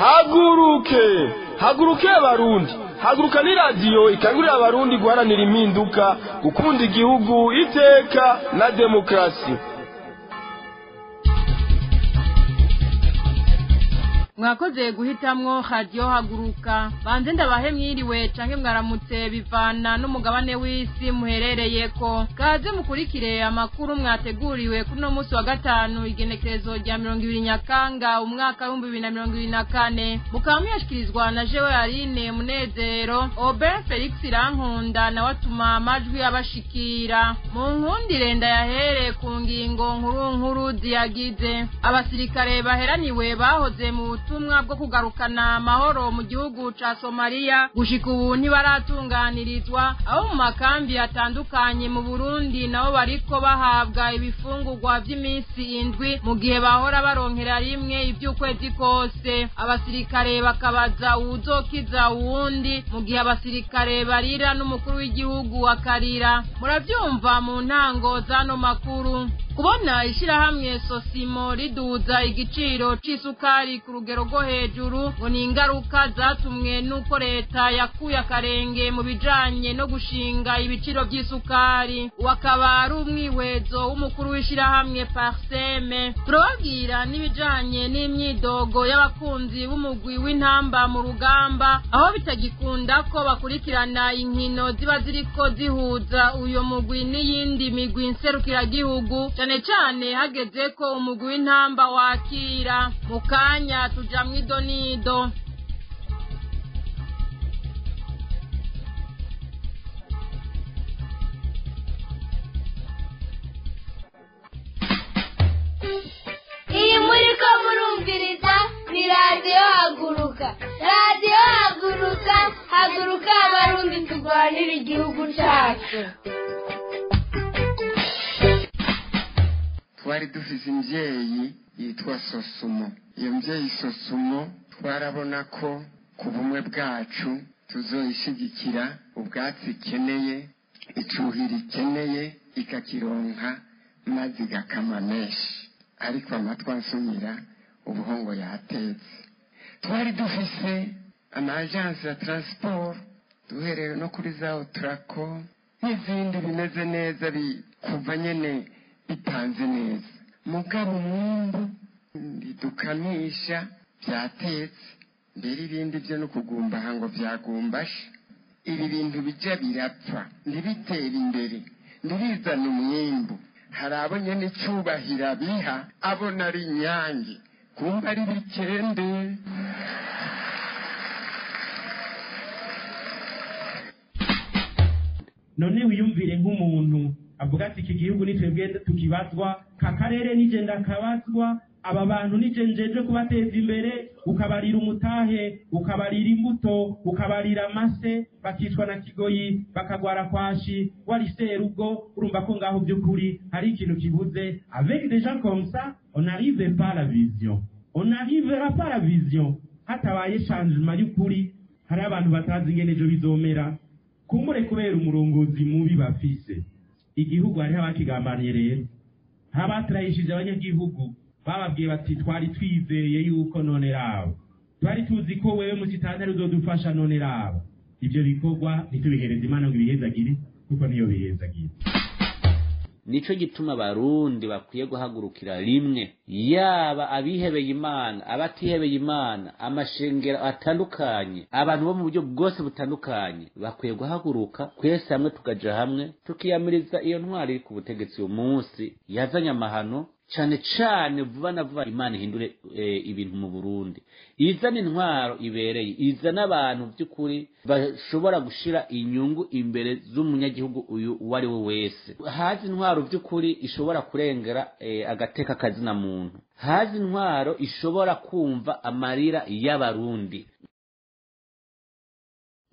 haguruke haguruke abarundi haguruka ni radiyo ikangurira abarundi guharanira impinduka gukunda igihugu iteka na demokarasi mwakoze guhitamwo radiyo haguruka banze ndabahe mwiriwe canke mwaramutse bivana n'umugabane w'isi muherereyeko kaze mukurikire amakuru mwateguriwe kuri uno munsi wa gatanu igenekerezo rya mirongo ibiri nyakanga umwaka w'ibihumbi bibiri na mirongo ibiri na kane mukaba muyashikirizwa na jewe aline munezero oben felix irankunda nawe atuma amajwi abashikira mu nkundire ndayahere ku ngingo nkuru nkuru ziyagize abasirikare baheraniwe bahoze mu ubutumwa bwo kugarukana amahoro mu gihugu ca Somalia gushika ubu ntibaratunganirizwa aho mu makambi atandukanye mu Burundi nabo bariko bahabwa ibifungurwa vy'iminsi indwi mu gihe bahora baronkera rimwe ivy'ukwezi kose abasirikare bakabaza uwuzokiza uwundi mu gihe abasirikare barira n'umukuru w'igihugu akarira muravyumva mu ntango z'ano makuru kubona ishirahamwe sosimo riduza igiciro c'isukari ku rugero rwo hejuru ngo ni ingaruka zatumwe n'uko leta yakuye akarenge mu bijanye no gushinga ibiciro vy'isukari wakaba ari umwihwezo w'umukuru w'ishirahamwe parseme turababwira n'ibijanye n'imyidogo y'abakunzi b'umugwi w'intamba mu rugamba aho bitagikunda ko bakurikirana inkino ziba ziriko zihuza uyo mugwi n'iyindi migwi nserukiragihugu cane cane hageze ko umugwi w'intamba wakira mu kanya tuja mw'idonido iyi muri ko murumviriza ni radiyo haguruka radiyo haguruka haguruka abarundi turwanira igihugu cyacu twari dufise imvyeyi yitwa sosumo iyo mvyeyi sosumo twarabona ko ku bumwe bwacu tuzoyishigikira ubwatsi ikeneye icuhira ikeneye ikakironka maze igakama menshi ariko amatwi ansumira ubuhongo yatetse twari dufise amajansi ya transport duhereye no kuri za otrako n'izindi bimeze neza kuva nyene bipanze neza mugabo umwumbu ntidukamisha byatetse mbere ibindi byo no kugumbaha ngo byagumbashe ibi bintu bija birapfa ntibitera imbere ntibizana umwimbu hari abo nyene icubahiro biha abona ari inyange kumva ari bikende none wiyumvire nk'umuntu avuga ati iki gihugu ni twebwe tukibazwa ka karere nije ndakabazwa aba bantu nije njeje kubateza imbere ukabarira umutahe ukabarira imbuto ukabarira amase bakicwa na kigoyi bakagwara kwashi wari serugo urumva ko ngaho by'ukuri hari ikintu kibuze avec des gens comme ça on n'arrive pas à la vision on n'arrivera pas à la vision hatabaye changement y'ukuri hari abantu batazi ingene ejo bizomera kumbure kubera umurongozi mubi bafise igihugu hariho abakigambaniye rero abaturayishije abanyagihugu bababwiye bati twari twizeye yuko none rabo twari tuzi ko wewe musitantari uzodufasha none rabo ibyo bikorwa ntitubihereze imana ngo ibihezagire kuko niyo bihezagire nico gituma abarundi bakwiye guhagurukira rimwe yaba abihebeye imana abatihebeye imana amashengero atandukanye abantu bo mu buryo bwose butandukanye bakwiye guhaguruka twese hamwe tukaja hamwe tukiyamiriza iyo ntwari iri ku butegetsi uyu munsi yazanye amahano cane cane vuba na vuba imana ihindure e, ibintu mu burundi izana intwaro ibereye izana abantu by'ukuri bashobora gushira inyungu imbere z'umunyagihugu uyu uwo ari we wese hazi intwaro by'ukuri ishobora kurengera e, agateka kazina muntu hazi intwaro ishobora kumva amarira y'abarundi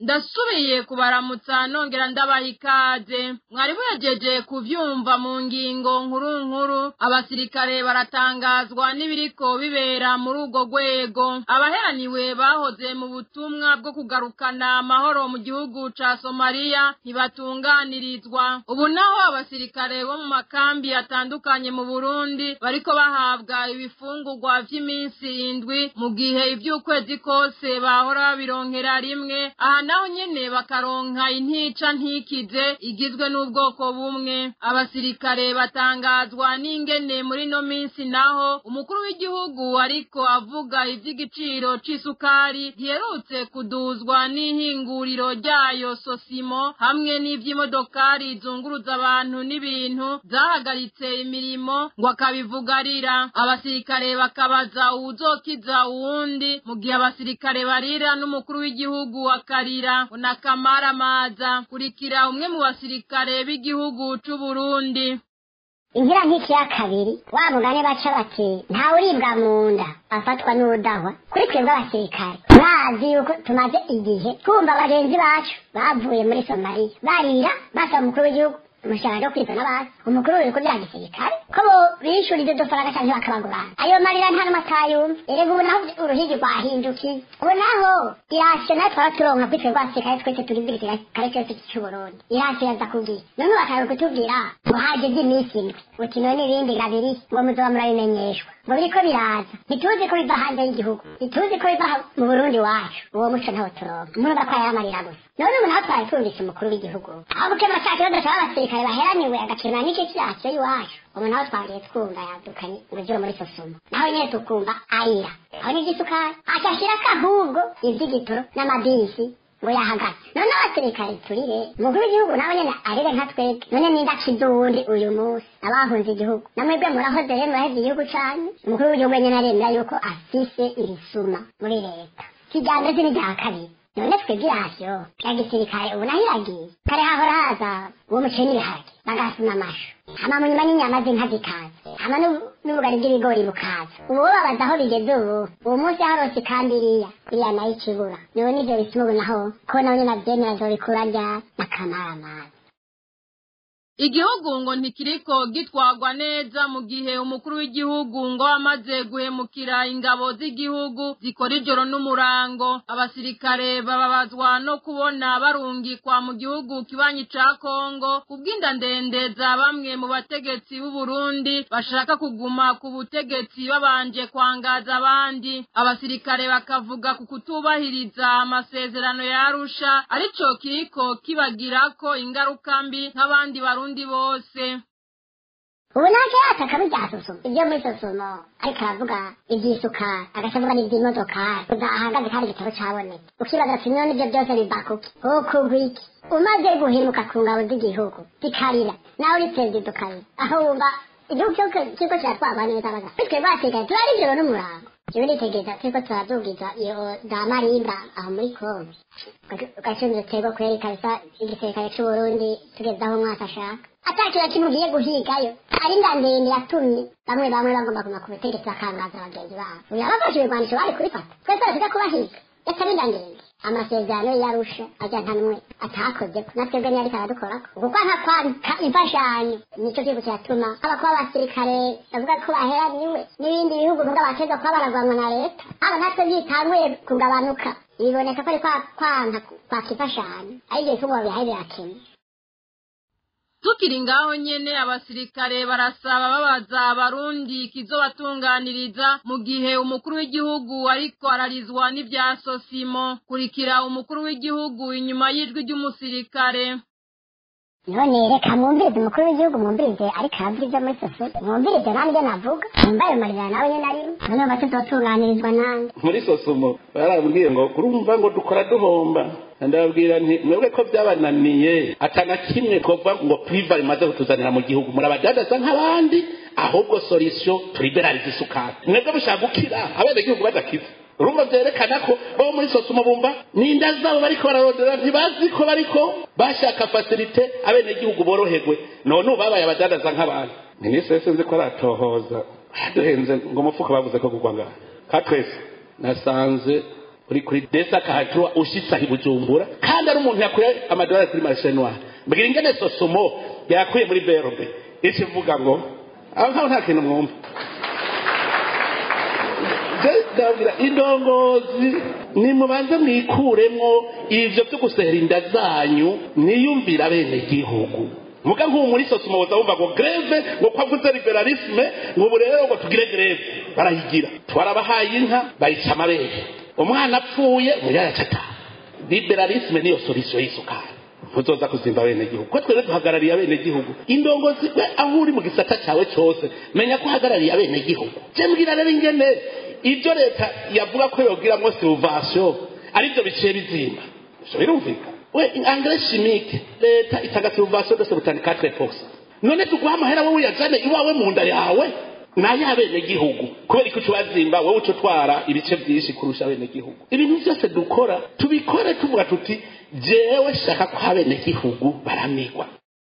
ndasubiye kubaramutsa nongera ndabaha ikaze mwari muhejeje kuvyumva mu ngingo nkuru nkuru abasirikare baratangazwa n'ibiriko bibera muri urwo rwego abaheraniwe bahoze mu butumwa bwo kugarukana amahoro mu gihugu ca somaliya ntibatunganirizwa ubu naho abasirikare bo mu makambi atandukanye mu burundi bariko bahabwa ibifungurwa vy'iminsi indwi mu gihe ivy'ukwezi kose bahora babironkera rimwe aha naho nyene bakaronka intica ntikize igizwe n'ubwoko bumwe abasirikare batangazwa n'ingene muri no minsi naho umukuru w'igihugu ariko avuga ivy'igiciro c'isukari giherutse kuduzwa n'ihinguriro ryayo sosimo hamwe n'ivy'imodokari zunguruza abantu n'ibintu zahagaritse imirimo ngo akabivugarira abasirikare bakabaza uwuzokiza uwundi mu gihe abasirikare barira n'umukuru w'igihugu akarira unakamara amaza kurikira umwe mu basirikare b'igihugu c'uburundi ingira nk'iki ya kabiri wa mugani baca bati ntawe uribwa mu nda afatwa n'udahwa kuri twebwe abasirikare mwazi yuko tumaze igihe twumva bagenzi bacu bavuye muri somaliya barira basaba umukuru w'igihugu umushahara wo kwita n'abandi umukuru w'ibigo bya gisirikare ko bo bishura ibyo dufaranga cyangwa bakabagurana ayo marira nta n'umwe atayumva erega ubu naho uruhigi rwahindukiye ubu naho irasiyo nayo twaba turonka kuri twebwe abasirikare twese turi mbere kare cyose cy'uburundi irasiyo yaza kubwira none bakaza kutubwira ngo hageze iminsi indwi uti none ibindi gabiri ngo muzoba murabimenyeshwa ngo biriko biraza ntituzi ko biva hanze y'igihugu ntituzi ko biva mu burundi wacu uwo muco ntawo turonka murumva ko ayamarira gusa none ubu naho twari twumvise umukuru w'igihugu aho gukemura cya kibazo cy'aba basirikare baheraniwe agakemura n'icyo cyacu y'iwacu ubu naho twagiye twumva yadukanye urugero muri sosumo naho nyine tukumva arira aho n'igisukari acyashyirako ahubwo ivy'igitoro n'amabisi ngo yahagaze none abasirikare turire umukuru w'igihugu nawe nyene arire nka twebwe none ninde akiza uwundi uyu munsi abahunze igihugu namwebwe murahoze rero muraheze igihugu canyu umukuru w'igihugu nyene aremera yuko afise irisuma muri leta kijambere si n'irya kabiri none twebwe irasiyo ya gisirikare ubu naho iragiye kare hahora haza uwo muceri n'ibiharage bagasuna amashu hama mu nyuma n'inyama z'inka zikaza hama n'ubugari bw'ibigori bukaza ubu bo babaza aho bigeze ubu uwo munsi harose kandi iriya iriya nayo ikibura niwe n'ivyo bituma ubu naho ko nawe nyene avyemera azobikura rya n'akamaramaza igihugu ngo ntikiriko gitwagwa neza mu gihe umukuru w'igihugu ngo amaze guhemukira ingabo z'igihugu zikora ijoro n'umurango abasirikare bababazwa no kubona barungikwa mu gihugu kibanyi ca kongo kubw'inda ndende za bamwe mu bategetsi b'uburundi bashaka kuguma ku butegetsi babanje kwangaza abandi abasirikare bakavuga ku kutubahiriza amasezerano ya arusha arico kiriko kibagirako ingaruka mbi nk'abandi barundi abarundi bose ubu ntaco yataka bijya sosomo ibyo muri sosomo ariko aravuga ivy'isukari agaca avuga n'ivy'imodokari udahagaze kandi igitabo cabonetse ukibaza ati none ibyo byose biva kuki ukugwa iki umaze guhemuka ku ngabo z'igihugu zikarira nawe uri perezida ukarira aho wumva igihugu cyose kiriko kiratwarwa neza baga bitwe basigaye turari ijoro n'umurango jewe nitegereza turiko turadugiza iyo za marimba aho muri kongo ugacunza utego kweri kabisa igisirikare c'uburundi tugeze aho umwaka ashaka atakintu kimwe ugiye guhigayo ari inda ndende yatumye bamwe bamwe bagomba kuma ku butegetsi bakangaza bagenzi babo uyu abafashe ibigwanisho bari kubifata twese barasiga kubahiga yatari inda ndende amasezerano yarusha ajya nta n'umwe atakoze natwebwe niyo ariko aradukorako kuko nka kwandika imfashanyo nicyo gihugu cyatuma haba kuba abasirikare bavuga ko baheraniwe n'ibindi bihugu vuga bateza kuba baragwanwa na leta haba natwe byitanguye kugabanuka biboneka ko ari kwa kwanka kwaka imfashanyo ari ibyo bihugu babihaye birakenya tukiri ngaho nyene abasirikare barasaba babaza abarundi kizobatunganiriza mu gihe umukuru w'igihugu ariko ararizwa n'ivya sosimo kurikira umukuru w'igihugu inyuma y'ijwi ry'umusirikare none reka mwumvirize umukuru w'igihugu mwumvirize ariko aravuga ibyo muri sosiyete mwumvirize nanjye navuga mwumva ayo marira nawe nyene arimo none bati tubatunganirizwa nanjye muri sosomo barambwiye ngo kurumva ngo dukora duhomba ndababwira nti mwebwe ko byabananiye atana kimwe twavuga ngo priva rimaze kutuzanira mu gihugu murabadadaza nk'abandi ahubwo solution turiberariza isukari mwebwe mushaka gukira abenegihugu badakiza urumva byerekana ko bo muri sosumo bumva ninda zabo bariko bararondera ntibazi ko bariko bashaka fasilite abenegihugu boroherwe none ubu babaye abadadaza nk'abantu minisitiri sinzi ko aratohoza duhenze ngo umufuka bavuze ko kugwa ngaha ka twese nasanze uri kuri desa kahatura ushitse aho i bujumbura kandi ari umuntu yakuye amadolari kuri marishe noire mbwira ingene sosomo yakuye muri berbe ico ivuga ngo aho nkaho nta kintu mwumva ndabwira indongozi nimubanze mwikuremwo ivyo vyo gusehera inda zanyu niyumvira bene gihugu muga nk'ubu muri sosoma boza bumva ngo greve ngo kwavuze liberalisme ngo ubu rero ngo tugire greve barayigira twarabahaye inka bayica amabere umwana apfuye umuyaya acataha liberalisme niyo solution y'isukari ntuzoza kuzimba bene gihugu ko twebwe duhagarariye abene gihugu indongozi we aho uri mu gisata cyawe cyose menya ko uhagarariye abene gihugu je mbwira rero ingene ibyo leta yavuga ko yogiramwo silvation aribyo biciye bizimba ivyo birumvikana we engrais chimique leta itanga silvation de 74% none tuguha amahera wowe uyajane iwawe mu nda yawe nayo abene gihugu kubera ko tubazimba wowe uco twara ibice byinshi kurusha abene gihugu ibintu byose dukora tubikore tuvuga tuti jewe shaka ko abene gihugu baramigwa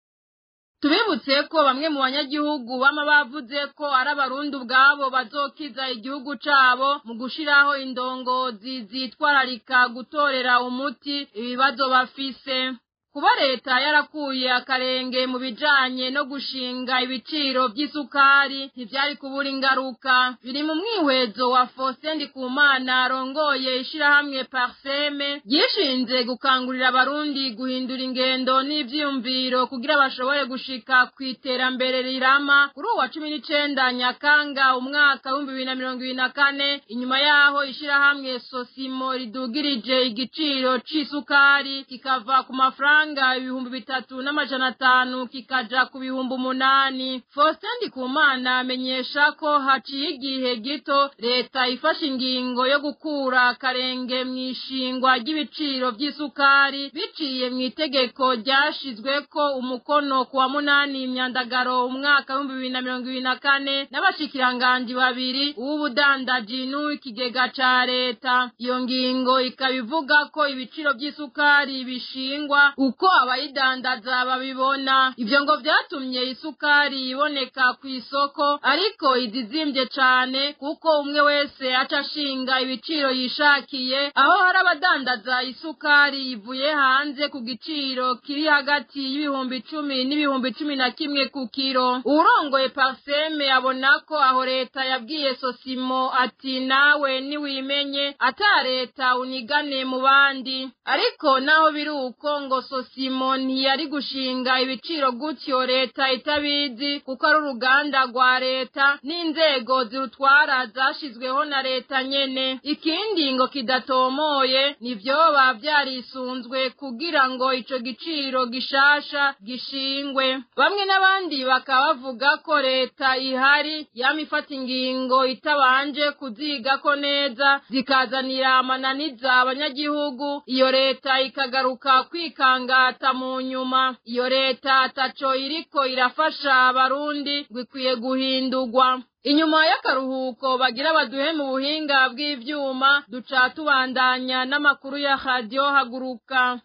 tubibutse ko bamwe mu banyagihugu bama bavuze ko ari abarundi ubwabo bazokiza igihugu cabo mu gushiraho indongozi zitwararika gutorera umuti ibibazo bafise kuba leta yarakuye akarenge mu bijanye no gushinga ibiciro vy'isukari ntivyari kubura ingaruka biri mu mwihwezo wa Faustin Ndikumana arongoye ishirahamwe Parseme ryishinze gukangurira abarundi guhindura ingendo n'ivyiyumviro kugira bashobore gushika ku iterambere rirama kuri uwa cumi n'icenda Nyakanga umwaka w'ibihumbi bibiri na mirongo ibiri na kane inyuma yaho ishirahamwe Sosimo ridugirije igiciro c'isukari kikava ku mafaranga amafaranga ibihumbi bitatu n'amajana atanu kikaja ku bihumbi umunani Faustin Ndikumana amenyesha ko haciye igihe gito leta ifashe ingingo yo gukura akarenge mu ishingwa ry'ibiciro vy'isukari biciye mu itegeko ryashizweko umukono ku wa munani imyandagaro umwaka w'ibihumbi bibiri na mirongo ibiri na kane n'abashikiranganji babiri uw'ubudandaji n'uw'ikigega ca leta iyo ngingo ikaba ivuga ko ibiciro vy'isukari bishingwa uko abayidandaza babibona ivyo ngo vyatumye isukari iboneka ku isoko ariko izizimbye cane kuko umwe wese aca ashinga ibiciro yishakiye aho hari abadandaza isukari ivuye hanze ku giciro kiri hagati y'ibihumbi icumi n'ibihumbi cumi na kimwe ku kiro uwurongoye parseme abona ko aho leta yabwiye sosimo ati nawe niwimenye ata leta unigane mu bandi ariko naho biri uko ngo sosimo ntiyari gushinga ibiciro gutyo leta itabizi kuko ari uruganda rwa leta n'inzego zirutwara zashizweho na leta nyene ikindi ngo kidatomoye nivyoba vyarisunzwe kugira ngo ico giciro gishasha gishingwe bamwe n'abandi bakaba bavuga ko leta ihari yama ifata ingingo itabanje kuzigako neza zikazanira amananiza abanyagihugu iyo leta ikagaruka kwikangata mu nyuma iyo leta ataco iriko irafasha abarundi gikwiye guhindurwa inyuma y'akaruhuko bagira baduhe mu buhinga bw'ivyuma duca tubandanya n'amakuru ya radiyo haguruka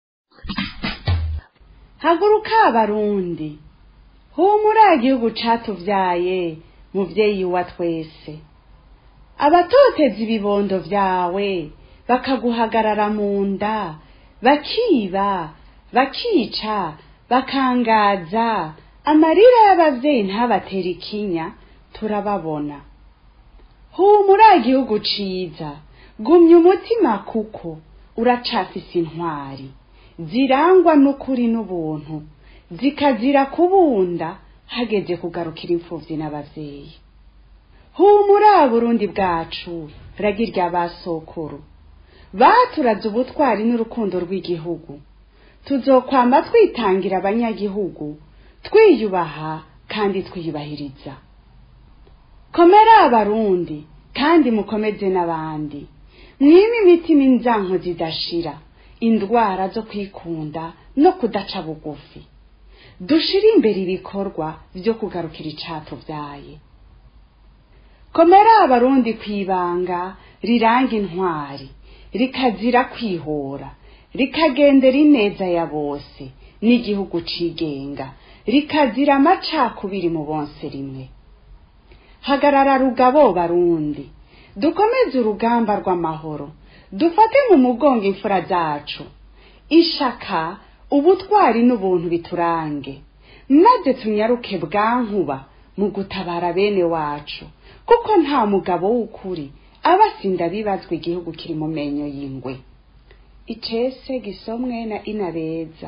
haguruka abarundi humura igihugu catuvyaye muvyeyi wa twese abatoteza ibibondo vyawe bakaguhagarara mu nda bakiba bakica bakangaza amarira y'abavyeyi ntabatera ikinya turababona humura igihugu ciza gumya umutima kuko uracafise intwari zirangwa n'ukuri n'ubuntu zikazira kubunda hageze kugarukira imfuvyi n'abavyeyi humura burundi bwacu ragirya basokuru baturaze ubutwari n'urukundo rw'igihugu tuzokwama twitangira abanyagihugu twiyubaha kandi twiyubahiriza komera abarundi kandi mukomeze n'abandi mwime imitima inzanko zidashira indwara zo kwikunda no kudaca bugufi dushire imbere ibikorwa vyo kugarukira icatuvyaye komera abarundi kwibanga riranga intwari rikazira kwihora rikagendera ineza ya bose n'igihugu cigenga rikazira amacakubiri mu bonse rimwe hagarara rugabo barundi dukomeze urugamba rw'amahoro dufate mu mugongo imfura zacu ishaka ubutwari n'ubuntu biturange maze tunyaruke bwankuba mu gutabara bene wacu kuko nta mugabo w'ukuri aba asinda bibazwa igihugu kiri mu menyo y'ingwe icese gisomwe na inabeza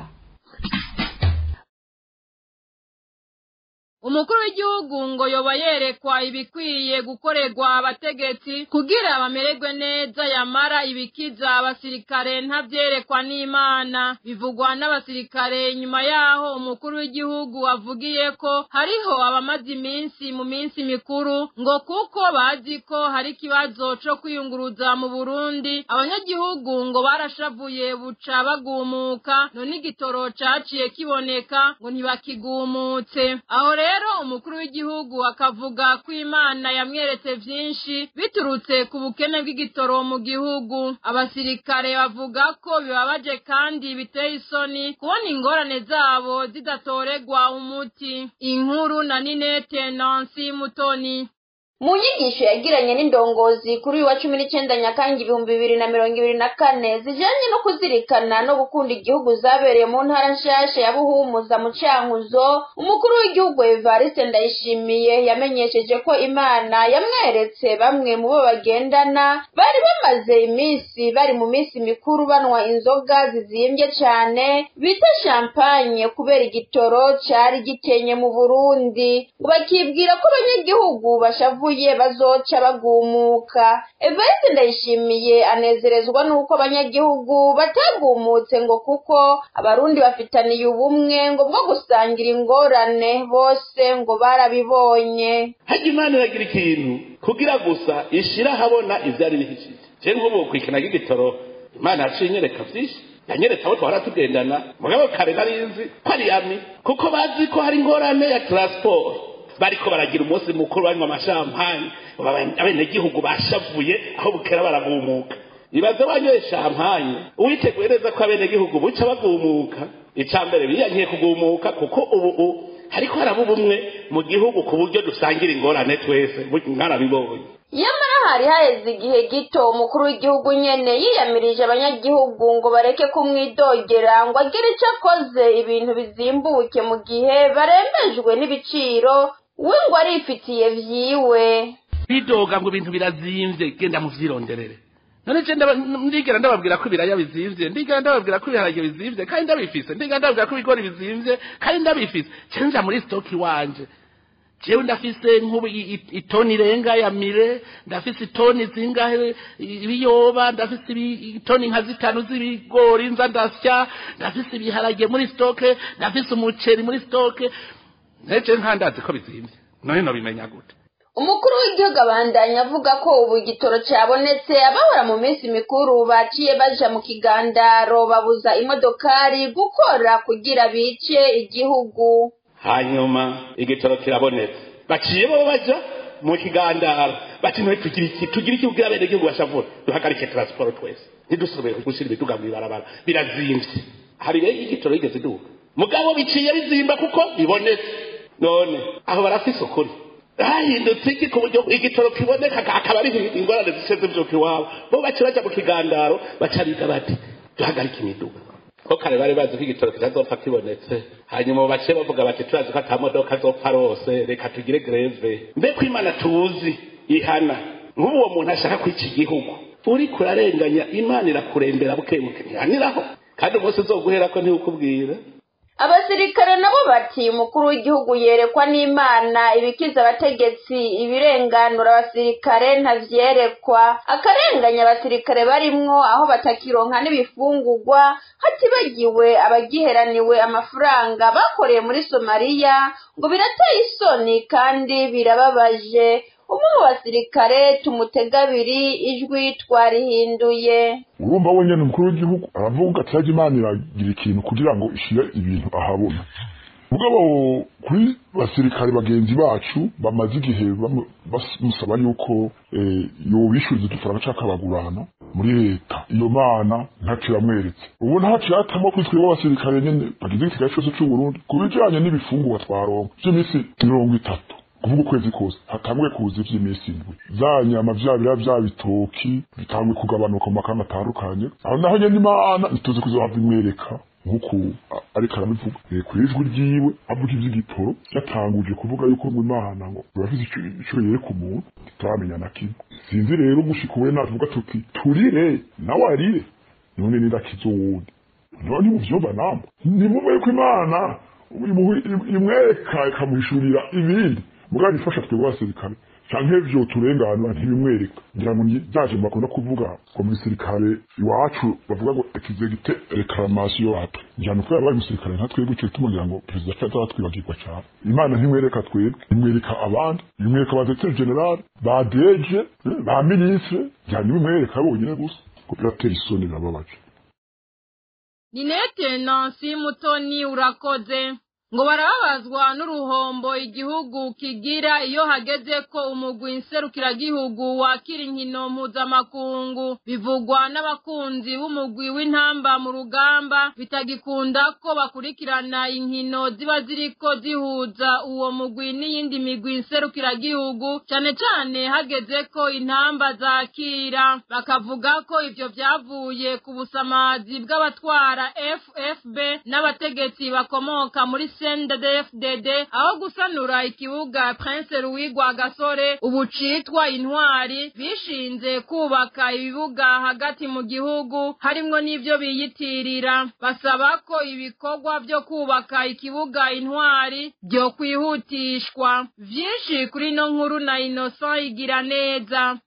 umukuru w'igihugu ngo yoba yerekwa ibikwiye gukorerwa abategetsi kugira bamererwe neza yamara ibikiza abasirikare ntabyerekwa n'imana bivugwa n'abasirikare nyuma yaho umukuru w'igihugu avugiye ko hariho abamaze iminsi mu minsi mikuru ngo kuko bazi ko hari ikibazo co kwiyunguruza mu burundi abanyagihugu ngo barashavuye buca bagumuka none igitoro caciye kiboneka ngo ntibakigumutse aho rero rero umukuru w'igihugu akavuga ko imana yamweretse vyinshi biturutse ku bukene bw'igitoro mu gihugu abasirikare bavuga ko bibabaje kandi biteye isoni kubona ingorane zabo zidatoregwa umuti inkuru na ninete nansi mutoni mu nyigisho yagiranye n'indongozi kuri uyu wa cumi n'icyenda nyakanga ibihumbi bibiri na mirongo ibiri na kane zijanye no kuzirikana no gukunda igihugu zabereye mu ntara nshasha ya buhumuza mu cankuzo umukuru w'igihugu evariste ndayishimiye yamenyesheje ko imana yamweretse bamwe mu bo bagendana bari bamaze iminsi bari mu minsi mikuru banywa inzoga zizimbye cane bita champagne kubera igitoro cari gikenye mu burundi ngo bakibwira ko abanyagihugu bashavu bavuye bazoca bagumuka evariste ndayishimiye anezerezwa n'uko abanyagihugu batagumutse ngo kuko abarundi bafitaniye ubumwe ngo bwo gusangira ingorane bose ngo barabibonye hajya imana iragira ikintu kugira gusa ishira ahabona ivyari bihishije je nk'ubu kwikina ry'igitoro imana yaciye inyereka vyinshi yanyeretse abo twahora tugendana mugabo kare narinzi ko ari yami kuko bazi ko hari ingorane ya transport bariko baragira umunsi mukuru banywa amashampanye abenegihugu bashavuye aho bukera baragumuka ibaze wanyoye shampanye uwiteguye neza ko abenegihugu buca bagumuka ica mbere biyankiye kugumuka kuko ubu hariko haraba ubumwe mu gihugu ku buryo dusangira ingorane twese mwarabibonye nyamara hari haheze igihe gito umukuru w'igihugu nyene yiyamirije abanyagihugu ngo bareke kumwidogera ngo agire ico akoze ibintu bizimbuke mu gihe barembejwe n'ibiciro we ngo arifitiye vyiwe bidoga ngo ibintu birazimvye genda muvyironderere none je ndigera ndababwira ko ibiraya bizimvye ndigera ndababwira ko ibiharage bizimvye kandi ndabifise ndigera ndababwira ko ibigori bizimvye kandi ndabifise cenja muri stoki wanje jewe ndafise nk'ubu itoni irenga ya mire ndafise itoni zingahe ibiyoba ndafise itoni nka zitanu z'ibigori nza ndasya ndafise ibiharage muri stoke ndafise umuceri muri stoke neje nkandazi ko bizimvye none nobimenya gute umukuru w'igihugu abandanya avuga ko ubu igitoro cyabonetse abahora mu minsi mikuru baciye baja mu kigandaro babuza imodokari gukora kugira bice igihugu hanyuma igitoro kirabonetse baciye bo baja mu kigandaro bati none tugira iki tugira iki kugira bene igihugu bashavura duhagarike transport twese ntidusubire gushyira ibiduga mu ibarabara birazimvye hari rero igitoro yigeze duka mugabo biciye bizimba kuko bibonetse none aho barafise ukuri hahindutse iki ku buryo igitoro kiboneka akaba ari ingorane ziseze vyuka iwabo bo baca baja mu kigandaro baca biga bati duhagarike imiduga ko kare bari bazi ko igitoro kitazopfa kibonetse hanyuma bace bavuga bati turazi ko ata modoka azopfa rose reka tugire greve mbe ko imana tuzi ihana nk'ubu uwo muntu ashaka kwica igihugu uri kurarenganya imana irakurembera bukebuke ntihaniraho kandi umunsi uzoguherako ntiwukubwira abasirikare nabo bati umukuru w'igihugu yerekwa n'imana ibikiza abategetsi ibirenganura abasirikare ntavyerekwa akarenganya abasirikare barimwo aho batakironka n'ibifungurwa hatibagiwe abagiheraniwe amafaranga bakoreye muri somaliya ngo birateye isoni kandi birababaje umwe mu basirikare tumutega abiri ijwi twarihinduye urumva wenyine umukuru w'igihugu aravuga ati yajya imana iragira ikintu kugira ngo ishyire ibintu ahabona mugabo kuri basirikare bagenzi bacu bamaze igihe bamusaba yuko yobishyuriza udufaranga cyangwa akabagurana muri leta iyo mana ntacyo yamweretse ubu ntacyo yatamo kuri twebwe abasirikare nyine bagize igisigare cyose cy'uburundi ku bijyanye n'ibifungurwa twaronka by'iminsi mirongo itatu kuvuga ukwezi kose hatanguye kuza ivy'iminsi indwi za nyama vya bira vya bitoki bitanguye kugabanuka mu makamba atandukanye aho naho nyene imana ituze kuzohava imwereka nk'uku a- ariko arabivuga Eh, kw'ijwi ryiwe avuga ivy'igitoro yatanguje kuvuga yuko ngo imana ngo urafise ico- ico yereka umuntu tutaramenya na kimwe sinzi rero gushika uwe natuvuga tuti turire nawe arire none nirakiza uwundi none muvyumva namwe nimumwe yuko imana imuhu- imwereka ikamuhishurira ibindi mugabo ifasha twebwe abasirikare canke vyo turenganura ntibimwereka ngira ngo ni vyaje bakunda kuvuga ngo mu gisirikare iwacu bavuga ngo ekizegite reclamation wapi ngira nuko yabaye umusirikare nka twebwe ico gituma ngira ngo perezida caza aratwibagirwa cane imana ntimwereka twebwe imwereka abandi imwereka ba directeur general ba DG eh, ba ministre ngira niwe imwereka bonyene gusa ko biratera isoni birababaje Ninete Nancy Mutoni urakoze ngo barababazwa n'uruhombo igihugu kigira iyo hageze ko umugwi nserukiragihugu wakira inkino mpuzamakungu bivugwa n'abakunzi b'umugwi w'intamba mu rugamba bitagikunda ko bakurikirana inkino ziba ziriko zihuza uwo mugwi n'iyindi migwi nserukiragihugu cane cane hageze ko intamba zakira bakavuga ko ivyo vyavuye ku busamazi bw'abatwara FFB n'abategetsi bakomoka muri CNDD-FDD aho gusanura ikibuga Prince Louis Rwagasore ubu citwa intwari bishinze kubaka ibibuga hagati mu gihugu harimwo n'ivyo biyitirira basaba ko ibikorwa vyo kubaka ikibuga intwari vyo kwihutishwa vyinshi kuri no nkuru na Innocent igira neza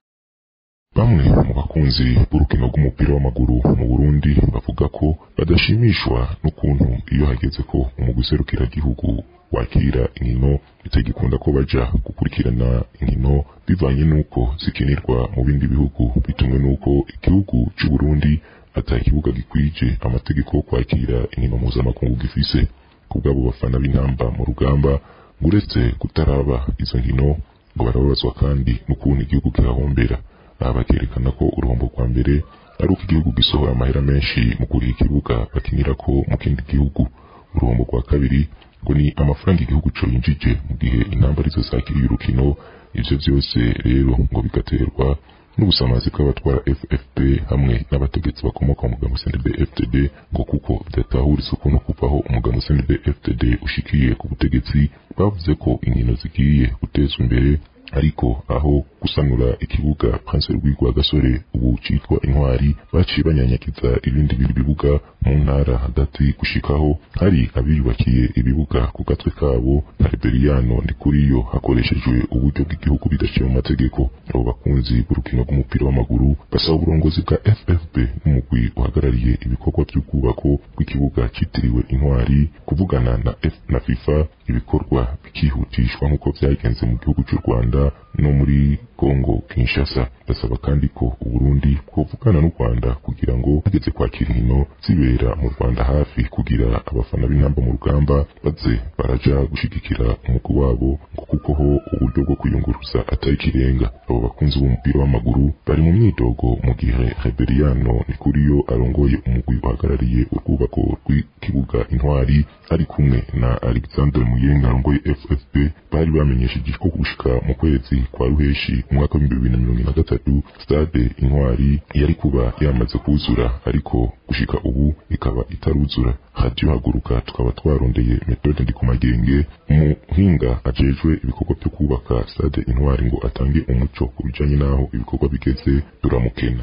bamwe mu bakunzi b'urukino rw'umupira w'amaguru mu Burundi bavuga ko badashimishwa n'ukuntu iyo hageze ko umugwi serukiragihugu wakira inkino bitagikunda ko baja gukurikirana inkino bivanye n'uko zikinirwa mu bindi bihugu bitumwe n'uko igihugu c'u Burundi ata kibuga gikwije amategeko yo kwakira inkino mpuzamakungu gifise ku bw'abo bafana b'intamba mu rugamba uretse kutaraba izo nkino ngo barababazwa kandi n'ukuntu igihugu kihahombera aha bakerekana ko uruhombo rwa mbere ari uko igihugu gisohora amahera menshi mu kuriha ikibuga bakinirako mu kindi gihugu uruhombo rwa kabiri ngo ni amafaranga igihugu co yinjije mu gihe intamba arizo zakiriye urukino ivyo vyose rero ngo bigaterwa n'ubusamazi bw'abatwara FFP hamwe n'abategetsi bakomoka mu mugambo CNDD FTD ngo kuko bidatahuriza ukuntu kuvaho umugambo CNDD FTD ushikiye ku butegetsi bavuze ko inkino zigiye gutezwa imbere ariko aho gusanura ikibuga Prince Louis Rwagasore ubu citwa intwari baciye banyanyagiza ibindi biri bibuga mu ntara hagati gushikaho hari abiyubakiye ibibuga ku gatwe kabo na Reberiano Ndikuriyo hakoreshejwe uburyo bw'igihugu bidaciye mu mategeko abo bakunzi b'urukino rw'umupira w'amaguru basaba uburongozi bwa FFB n'umugwi uhagarariye ibikorwa by'ubwubako bw'ikibuga citiriwe intwari kuvugana na F na FIFA ibikorwa bikihutishwa nk'uko vyagenze mu gihugu cy'u Rwanda no muri Congo Kinshasa basaba kandi ko Uburundi bwovugana n'u Rwanda kugira ngo hageze kwakira inkino zibera mu Rwanda hafi kugira abafana b'intamba mu rugamba baze baraja gushigikira umugwi wabo ngo kuko ho uburyo bwo kwiyunguruza atari kirenga abo bakunzi b'umupira w'amaguru bari mu myidogo mu gihe Reberiano Nikuriyo arongoye umugwi uhagarariye urwubako rw'ikibuga intwari ari kumwe na Alexander Muyenga arongoye FFP bari bamenyesheje ko gushika mu kwezi kwa ruheshi mu mwaka w'ibihumbi bibiri na mirongo ine na gatatu stade intwari yari kuba yamaze kuzura ariko gushika ubu ikaba itaruzura radio haguruka tukaba twarondeye metode ndi ku magenge umuhinga ajejwe ibikorwa byo kubaka stade intwari ngo atange umuco ku bijanye n'aho ibikorwa bigeze turamukena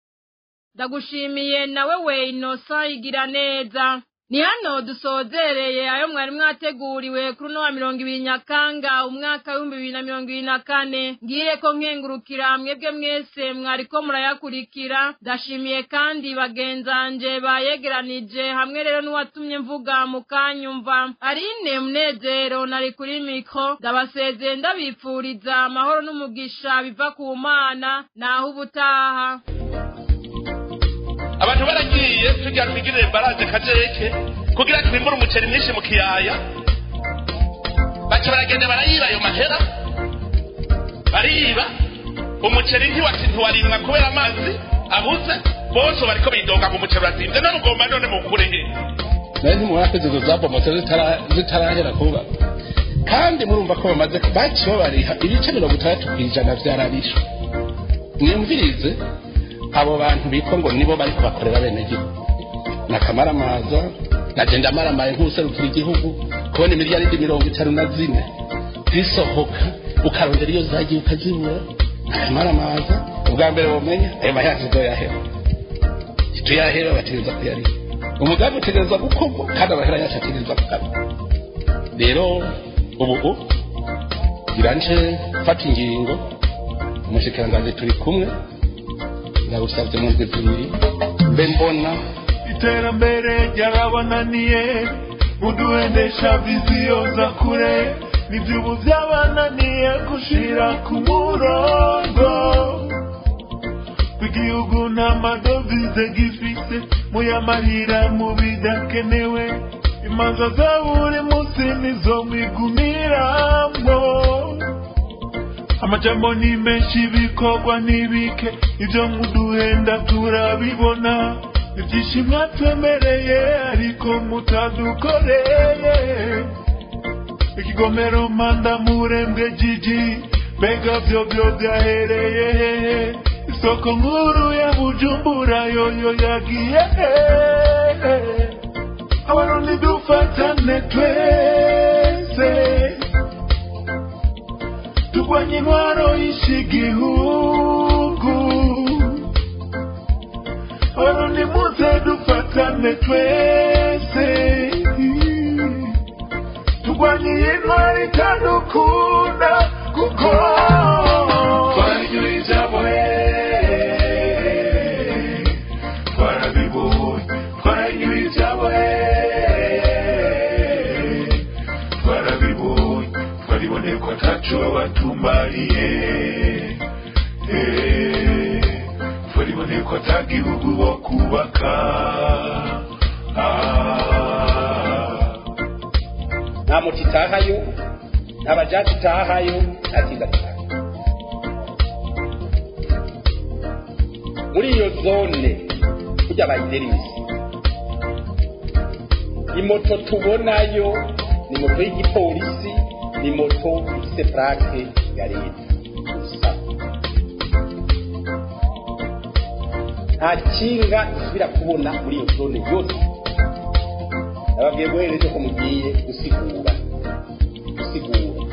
ndagushimiye nawe we inosa igira neza ni hano dusozereye ayo mwari mwateguriwe kuri uno wa mirongo ibiri nyakanga umwaka w'ibihumbi bibiri na mirongo ibiri na kane ngiye ko nkengurukira mwebwe mwese mwariko murayakurikira ndashimiye kandi bagenzanje bayegeranije hamwe rero n'uwatumye mvuga mukanyumva arine munezero nari kuri mikro ndabasezeye ndabipfuriza amahoro n'umugisha biva ku mana naho ubutaha abantu baragiye tujya twigirire baraje kajeke kugira twimbure umuceri mwinshi mu kiyaya baca baragenda barayiba ayo mahera bariba umuceri ntiwati ntiwarimwa kubera amazi abuze bose bariko bidoga ngo umuceri urazinze none ugomba none mukure he nawe ntimurakoze izo zabomotse zitarahera kuba kandi murumva ko bamaze baciye babariha ibice mirongo itandatu ku ijana vyarabishe mwumvirize abo bantu bitwa ngo nibo bariko bakorera bene gihugu nakamaramaza nagenda amaramaye nk'userukira igihugu kubona imiliyaridi mirongo itanu na zine zisohoka ukarondera iyo zagiye ukazibura nakamaramaza ubwa mbere womenya ayo mayanza uzoyahera tuyahera bategereza kuyariha umugambi utegereza gukorwa kandi amahera yacu ategereza kugaruka rero ubu biranje fata ingingo umushikiranganji turi kumwe ndagusabye mu ndwi zibiri mbe mbona iterambere ryarabananiye muduhendesha viziyo za kure n'ibyubu byabananiye gushira ku murongo w'igihugu n'amadovize gifise muyamarira mu bidakenewe imanza za buri munsi nizo mwigumiramo amajambo ni menshi ibikorwa ni bike ibyo muduhenda turabibona ibyinshi mwatwemereye ariko mutadukoreye ikigomero manda murembwe jiji mbega byo byo byahereye hehe isoko nkuru ya bujumbura yoyo yagiye hehe abarundi dufatane twese turwanye intwaro yishe igihugu abarundi muze dufatane twese turwanye iyi ntwaro itadukunda kuko twanyuye ijabo twarabibonye twanyuye ijabo twarabibonye twariboneye ko ataco batumariye twariboneye ko atagihugu bo kubaka nta moto itahayo nta bajaji itahayo nta kinda gitaha muri iyo zone kurya bayiderisi imoto tubonayo ni moto y'igipolisi ni moto ifite purake ya leta gusa nta kinga isubira kubona muri iyo zone yose nababwiye guhera ejo ko mugiye gusigura gusigura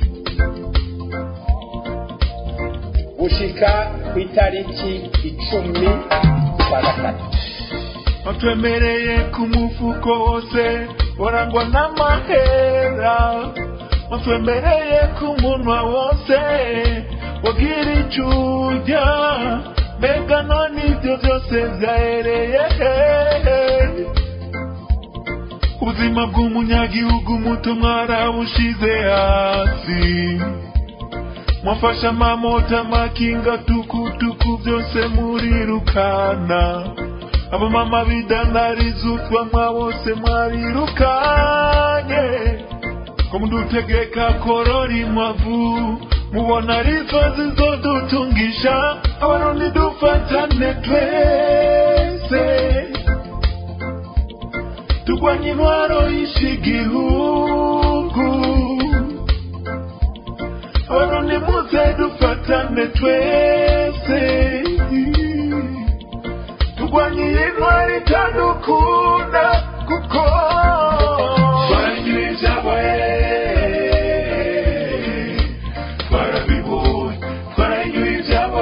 gushika ku itariki icumi kwa gatatu watwemereye ku mufuko wose urangwa n'amahera watwemereye ku munwa wose wagira icyo urya mbega none ibyo byose byahereye hehe ubuzima bw'umunyagihugu muto mwarabushize hasi mwafashe amamota amakinga tukutuku byose murirukana abamama bidandariza utwanwa bose mwarirukanye ko mudutegeka korora inkwavu mubona arizo zizodutungisha abarundi dufatane twese turwanye intwaro yishe igihugu abarundi muze dufatane twese turwanye iyi ntwaro itadukunda kuko twanyuye ijabo twarabibonye twaranyuye ijabo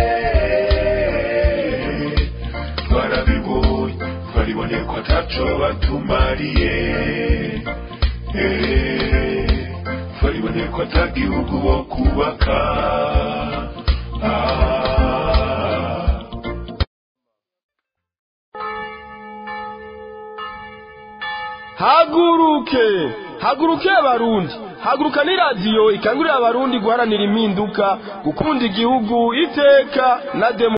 twarabibonye twariboneye ko ataco batumariye twariboneye ko atagihugu bo kubaka haguruke haguruke abarundi haguruka ni radiyo ikangurira abarundi guharanira impinduka gukunda igihugu iteka na demo